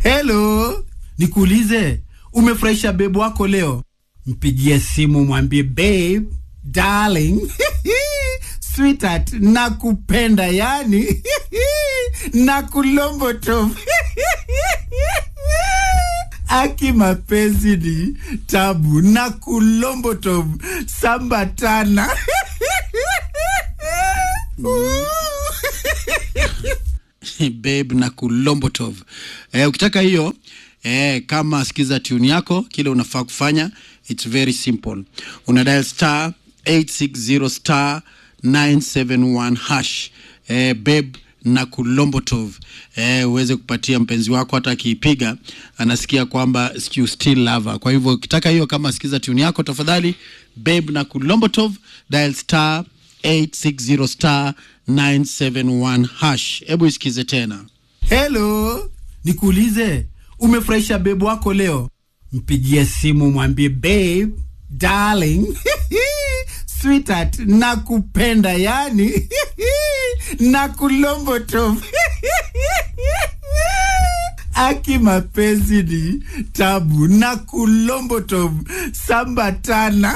Hello, nikuulize, umefurahisha bebu wako leo? Mpigie simu mwambie babe, darling, sweetheart, nakupenda yani nakulomboto aki mapenzi ni tabu na kulomboto sambatana babe na kulombotov eh, ukitaka hiyo eh, kama sikiza tune yako kile unafaa kufanya its very simple una dial star 860 star 971 hash eh, babe na kulombotov eh, uweze kupatia mpenzi wako hata akiipiga anasikia kwamba you still love her. kwa hivyo ukitaka hiyo kama sikiza tune yako tafadhali babe na kulombotov dial star 860 star 971 hash hebu isikize tena Hello, nikuulize, umefurahisha bebu wako leo? Mpigie simu mwambie babe, darling, sweetheart, nakupenda yani nakulomboto aki mapenzi ni tabu na kulomboto sambatana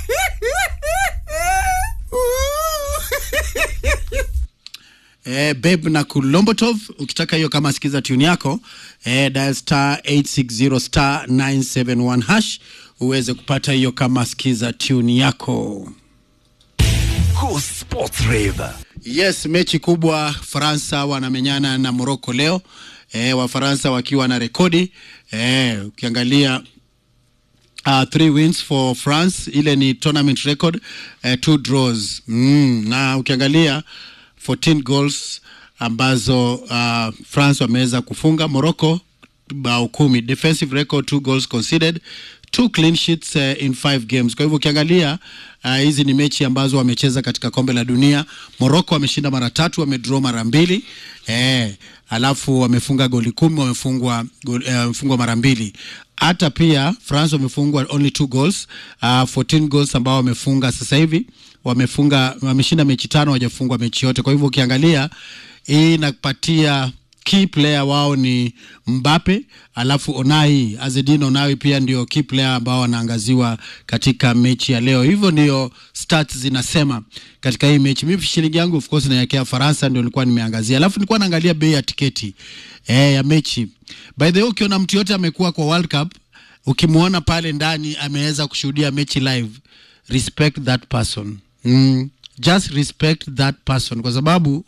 eh, babe na kulombotov ukitaka hiyo kama sikiza tune yako eh, dial star 860 star 971 hash uweze kupata hiyo kama sikiza tune yako Go Sports Rave. yes mechi kubwa faransa wanamenyana na morocco leo eh, wafaransa wakiwa na rekodi eh, ukiangalia uh, three wins for france ile ni tournament record uh, two draws mm, na ukiangalia 14 goals ambazo uh, france wameweza kufunga morocco bao kumi defensive record two goals conceded two clean sheets uh, in five games kwa hivyo ukiangalia uh, hizi ni mechi ambazo wamecheza katika kombe la dunia morocco wameshinda mara tatu wamedraw mara mbili eh, alafu wamefunga goli kumi wamefungwa goli- eh, wamefungwa mara mbili hata pia france wamefungwa only two goals uh, 14 goals ambao wamefunga sasa hivi wamefunga wameshinda mechi tano wajafungwa mechi yote kwa hivyo ukiangalia hii inapatia key player wao ni Mbappe, alafu Onai Azedin Onai pia ndio key player ambao wanaangaziwa katika mechi ya leo. Hivyo ndio stats zinasema katika hii mechi. Mimi shilingi yangu of course naelekea Faransa, ndio nilikuwa nimeangazia, alafu nilikuwa naangalia bei ya tiketi eh, ya mechi. By the way, ukiona mtu yote amekuwa kwa World Cup, ukimwona pale ndani ameweza kushuhudia mechi live, respect that person mm just respect that person kwa sababu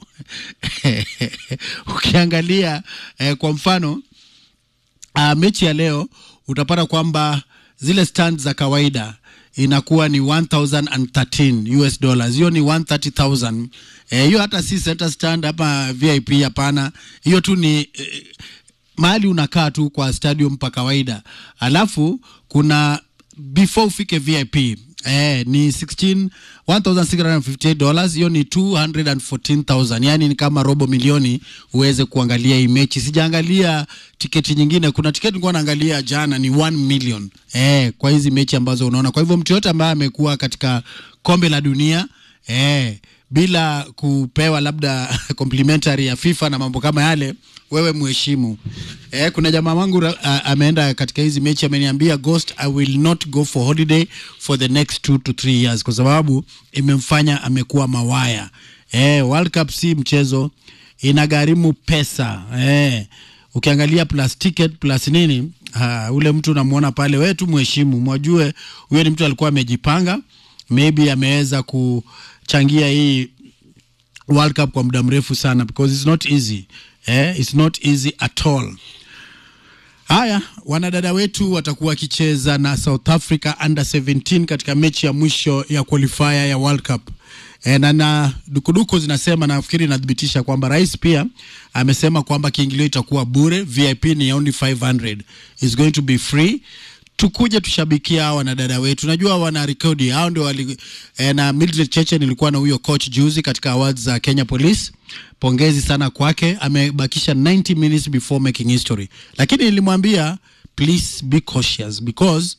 ukiangalia eh, kwa mfano uh, mechi ya leo utapata kwamba zile stand za kawaida inakuwa ni 1013 US dollars hiyo ni 130000 eh, hiyo hata si center stand hapa VIP hapana hiyo tu ni eh, mahali unakaa tu kwa stadium pa kawaida alafu kuna before ufike vip eh, ni 16 1658 dollars hiyo ni 214000 yani ni kama robo milioni uweze kuangalia hii mechi sijaangalia tiketi nyingine kuna tiketi nilikuwa naangalia jana ni 1 million eh, kwa hizi mechi ambazo unaona kwa hivyo mtu yote ambaye amekuwa katika kombe la dunia eh, bila kupewa labda complimentary ya FIFA na mambo kama yale, wewe mheshimu. Eh, kuna jamaa wangu ra- a- ameenda katika hizi mechi ameniambia, Ghost, I will not go for holiday for the next two to three years, kwa sababu imemfanya amekuwa mawaya. Eh, World Cup si mchezo, inagharimu pesa eh. Ukiangalia plus ticket plus nini, ha, ule mtu unamwona pale, wewe tu mheshimu, mwajue huyo ni mtu alikuwa amejipanga maybe ameweza kuchangia hii World Cup kwa muda mrefu sana because it's not easy eh, it's not easy at all. Haya, wanadada wetu watakuwa wakicheza na South Africa under 17 katika mechi ya mwisho ya qualifier ya World Cup. E, na, na dukuduku zinasema nafikiri inathibitisha kwamba rais pia amesema kwamba kiingilio itakuwa bure, VIP ni only 500 is going to be free tukuje tushabikia hawa wanadada wetu. Najua wana rekodi hao ndio wali eh, na Mildred Cheche nilikuwa na huyo coach juzi katika awards za Kenya Police. Pongezi sana kwake, amebakisha 90 minutes before making history, lakini nilimwambia please be cautious because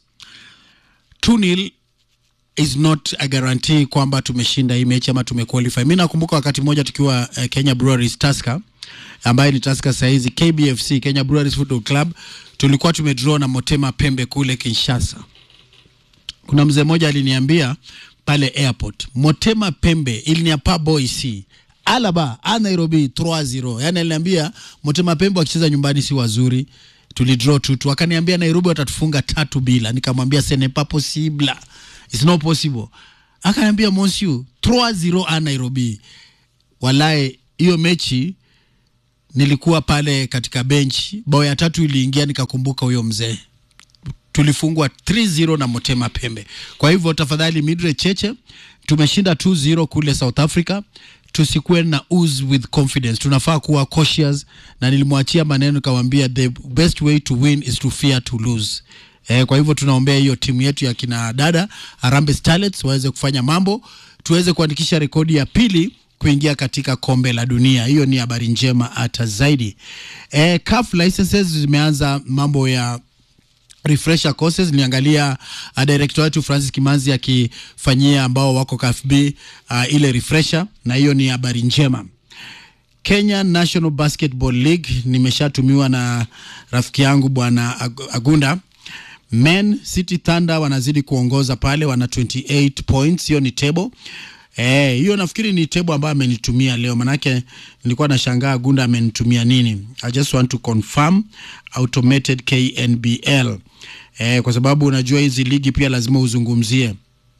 2-0 is not a guarantee kwamba tumeshinda hii mechi ama tumequalify. Mimi nakumbuka wakati mmoja tukiwa uh, Kenya Breweries Tusker ambaye ni Tusker sahizi, KBFC Kenya Breweries Football Club, tulikuwa tumedraw na Motema Pembe kule Kinshasa. Kuna mzee mmoja aliniambia pale airport, Motema Pembe iliniapa boys Alaba a Nairobi 3-0. Yani aliniambia Motema Pembe wakicheza nyumbani si wazuri, tulidraw tu tu. Akaniambia Nairobi watatufunga tatu bila. Nikamwambia ce n'est pas possible, it's not possible. Akaniambia monsieur 3-0 a Nairobi. Walae, hiyo mechi nilikuwa pale katika bench, bao ya tatu iliingia, nikakumbuka huyo mzee tulifungwa 3-0 na Motema Pembe. Kwa hivyo tafadhali, Midre Cheche, tumeshinda 2-0 kule South Africa, tusikuwe na ooze with confidence, tunafaa kuwa cautious, na nilimwachia maneno nikamwambia, the best way to win is to fear to lose. Eh, kwa hivyo tunaombea hiyo timu yetu ya kina dada Harambee Starlets waweze kufanya mambo, tuweze kuandikisha rekodi ya pili kuingia katika kombe la dunia. Hiyo ni habari njema hata zaidi. Eh, CAF licenses zimeanza mambo ya refresher courses. Niliangalia uh, director wetu Francis Kimanzi akifanyia ambao wako KFB uh, ile refresher, na hiyo ni habari njema. Kenya National Basketball League nimeshatumiwa na rafiki yangu bwana Ag- Agunda. Men City Thunder wanazidi kuongoza pale, wana 28 points. Hiyo ni table Eh, hiyo nafikiri ni table ambayo amenitumia leo, manake nilikuwa nashangaa Gunda amenitumia nini. I just want to confirm automated KNBL eh, kwa sababu unajua hizi ligi pia lazima uzungumzie.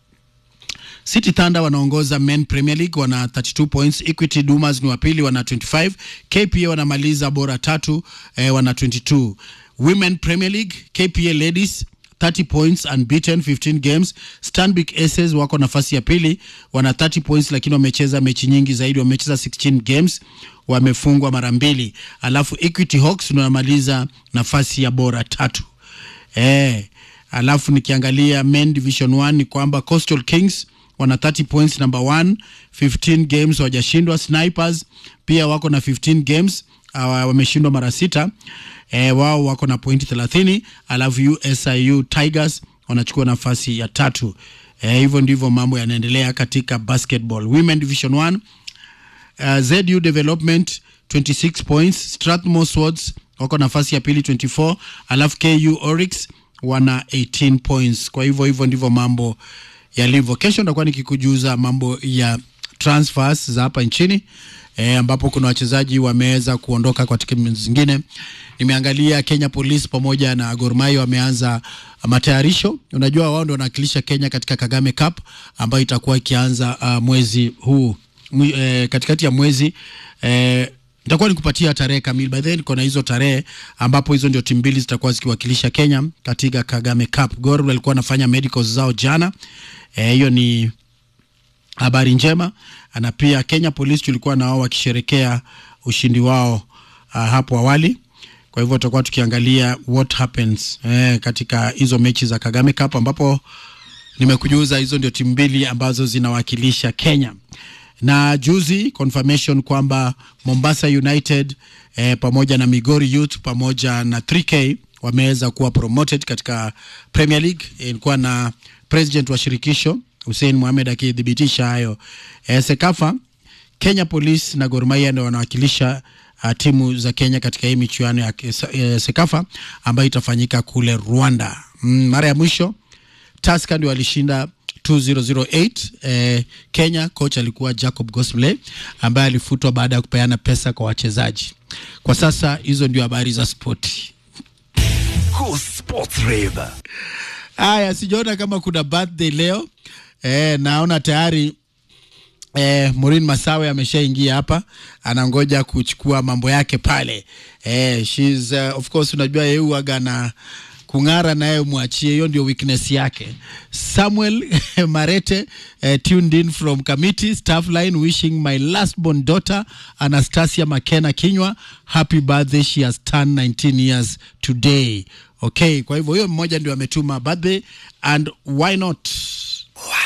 City Thunder wanaongoza Men Premier League wana 32 points. Equity Dumas ni wa pili wana 25. KPA wanamaliza bora tatu eh, wana 22. Women Premier League KPA Ladies 30 points unbeaten 15 games. Stanbic Aces wako nafasi ya pili wana 30 points, lakini wamecheza mechi nyingi zaidi, wamecheza 16 games, wamefungwa mara mbili. Alafu Equity Hawks ndio wanamaliza nafasi ya bora tatu. Eh, alafu nikiangalia Men Division 1 ni kwamba Coastal Kings wana 30 points number 1, 15 games hawajashindwa. Snipers pia wako na 15 games uh, wameshindwa mara sita. Eh, wao wako na pointi 30, alafu USIU Tigers wanachukua nafasi ya tatu. Eh, hivyo ndivyo mambo yanaendelea katika basketball. Women Division 1 uh, ZU Development 26 points, Strathmore Swords wako nafasi ya pili 24, alafu KU Oryx wana 18 points. Kwa hivyo hivyo ndivyo mambo yalivyo. Kesho nitakuwa nikikujuza mambo ya transfers za hapa nchini e, ambapo kuna wachezaji wameweza kuondoka kwa timu zingine. Nimeangalia Kenya Police pamoja na Gor Mahia wameanza matayarisho. Unajua wao ndio wanawakilisha Kenya katika Kagame Cup ambayo itakuwa ikianza uh, mwezi huu mwi, eh, katikati ya mwezi eh, nitakuwa nikupatia tarehe kamili by then kuna hizo tarehe ambapo hizo ndio timu mbili zitakuwa zikiwakilisha Kenya katika Kagame Cup. Gor walikuwa wanafanya medicals zao jana hiyo eh, ni habari njema, na pia Kenya Police tulikuwa na wao wakisherekea ushindi wao uh, hapo awali. Kwa hivyo tutakuwa tukiangalia what happens eh, katika hizo mechi za Kagame Cup ambapo nimekujuza hizo ndio timu mbili ambazo zinawakilisha Kenya na juzi confirmation kwamba Mombasa United eh, pamoja na Migori Youth pamoja na 3K wameweza kuwa promoted katika Premier League. Ilikuwa na president wa shirikisho Hussein Mohamed akithibitisha hayo. Eh, Sekafa Kenya Police na Gor Mahia ndio wanawakilisha uh, timu za Kenya katika hii michuano ya eh, Sekafa ambayo itafanyika kule Rwanda. Mm, mara ya mwisho Tusker ndio walishinda 2008 eh, Kenya. Coach alikuwa Jacob Gosmley ambaye alifutwa baada ya kupeana pesa kwa wachezaji. Kwa sasa hizo ndio habari za spoti. Cool Sports Rave. Haya, sijaona kama kuna birthday leo eh, naona tayari eh, Maureen Masawe ameshaingia hapa, anangoja kuchukua mambo yake pale eh, she's uh, of course, unajua yeye huaga na kung'ara naye mwachie, hiyo ndio weakness yake. Samuel Marete uh, tuned in from committee staff line wishing my last born daughter Anastasia Makena Kinywa happy birthday, she has turned 19 years today. Okay, kwa hivyo huyo mmoja ndio ametuma birthday and why not